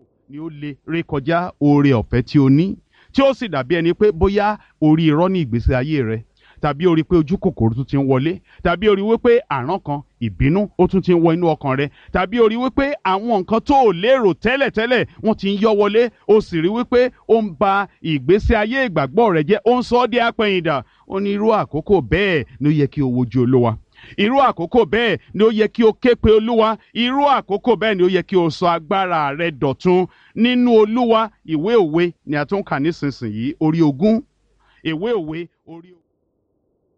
ni ó lè rékọjá oore ọ̀fẹ́ tí o ní tí ó sì dàbí ẹni pé bóyá orí irọ́ ní ìgbésí ayé rẹ tàbí orí pé ojú kòkòrò tún ti ń wọlé tàbí orí wípé àrán kan ìbínú ó tún ti ń wọ inú ọkàn rẹ tàbí orí wípé àwọn nǹkan tó ò lérò tẹ́lẹ̀tẹ́lẹ̀ wọ́n ti ń yọ wọlé ó sì rí wípé ó ń ba ìgbésí ayé ìgbàgbọ́ rẹ jẹ́ ó ń sọ ọ́ di apẹ̀yìndà ó ní irú àkókò bẹ́ẹ̀ ni ó yẹ kí o wojú olúwa irú àkókò bẹ́ẹ̀ ni ó yẹ kí o ké pe olúwa irú àkókò bẹ́ẹ̀ ni ó yẹ kí o sọ agbára rẹ dọ̀tun nínú olúwa ìwé òwe ni a tún kà nísinsìnyí orí ogún ìwé òwe orí ogún.